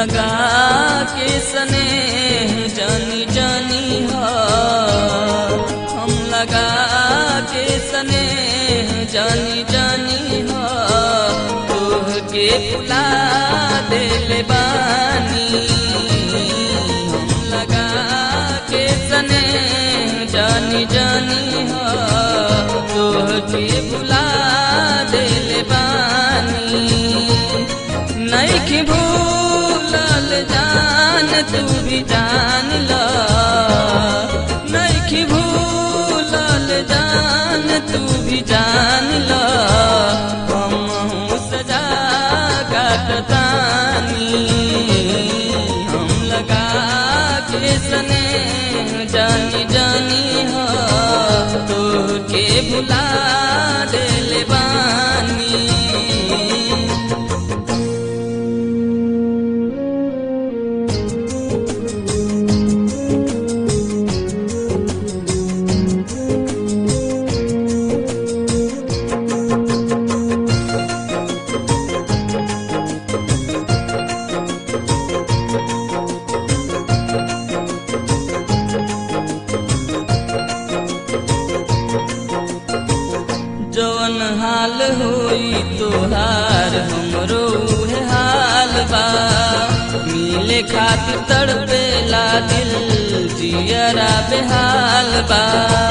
लगा के सने जानी जानी हा हम लगा के सने जानी जानी हा तोह के फुला दिल बानी हम लगा के सने जानी जानी हा तोह के फुला दिल बानी नैखी भूलल जान तू भी जान ल नैखी भूलल जान तू भी जान ल हम सजा काटतानी हम लगा के सने जानी जानी हो तो के भुला दिल बानी जवन हाल होई तोहार हमरो उहे हाल बा मिले खातिर तड़पेला दिल जियरा बेहाल बा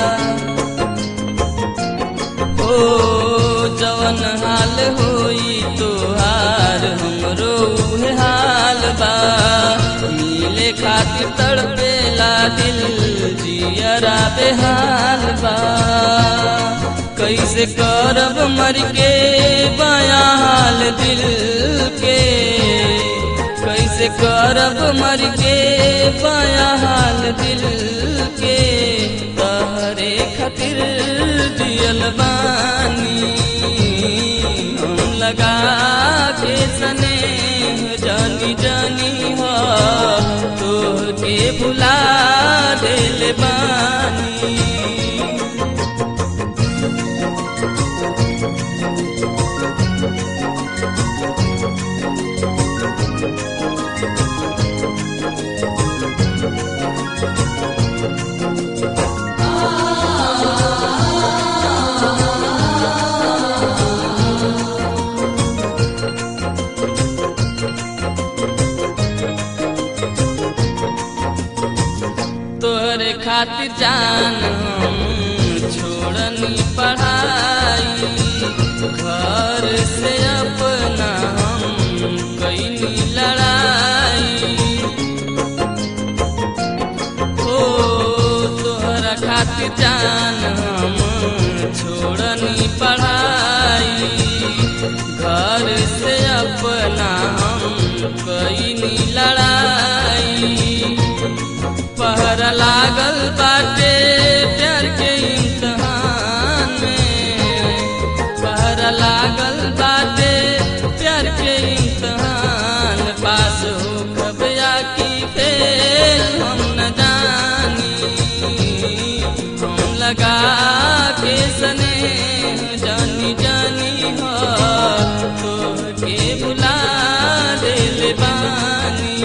ओ जवन हाल होई तोहार हमरो उहे हाल बा मिले खातिर तड़पेला दिल जियरा बेहाल बा कैसे करब मर के बया हाल दिल के कैसे करब मर के बया हाल दिल के तहरे खातिर दियल बानी हम लगा के सने जानी जानी हो तो के भुला दिल बानी तोहरे खातिर जान हम छोड़नी पढ़ाई घर से अपना हम कैनी लड़ाई ओ तोहरा खातिर जान हम छोड़नी पढ़ाई घर से अपना हम कैनी लड़ाई पहर लागल बाटे प्यार के इम्तहान में पहर लागल बाटे प्यार के इम्तहान पास हो खबया की फेल हम न जानी हम लगा के सने जानी जानी हो तो के बुला दिल बानी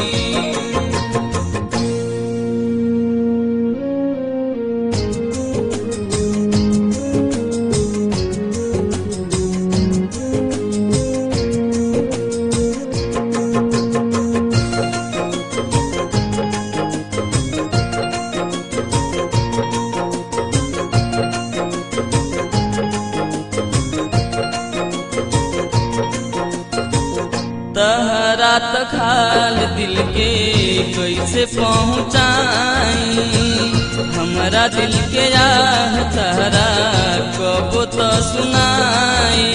तहरा त खाल दिल के कैसे पहुँचाई हमरा दिल के आह तहरा कबो त सुनाई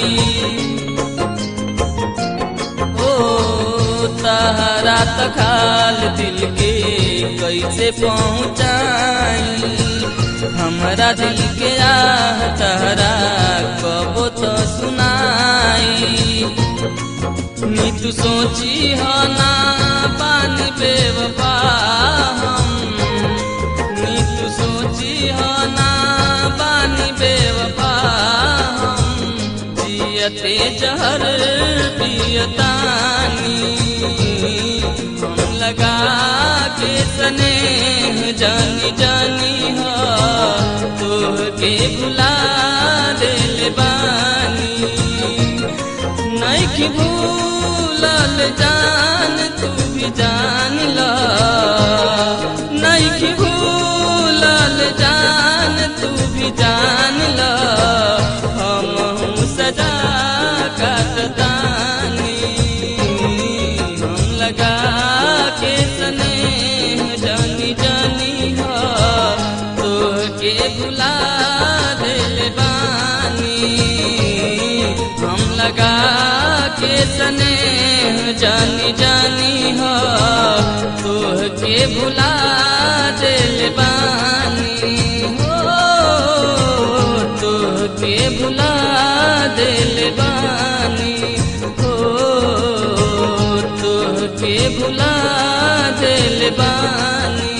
ओ तहरा त खाल दिल के कैसे पहुँचाई हमरा दिल के आह तहरा कबो त सुनाई नी तू सोची हो ना पानी बेवफा हम नी तू सोची हो ना पानी बेवफा हम जियते जहर पियतानी लगा के स्नेह जानी जानी हो तोहके भुला दिल बानी नहीं भूलल जान तू भी जान ला नहीं भूलल जान तू भी जान ला हम हूँ सजा काटतानी हम लगा के स्नेह जानी जानी हो तोहके भुला दिल बानी हम लगा के स्नेह जानी जानी हो तोहके भुला दिल बानी हो तोहके भुला दिल बानी हो तोहके भुला दिल बानी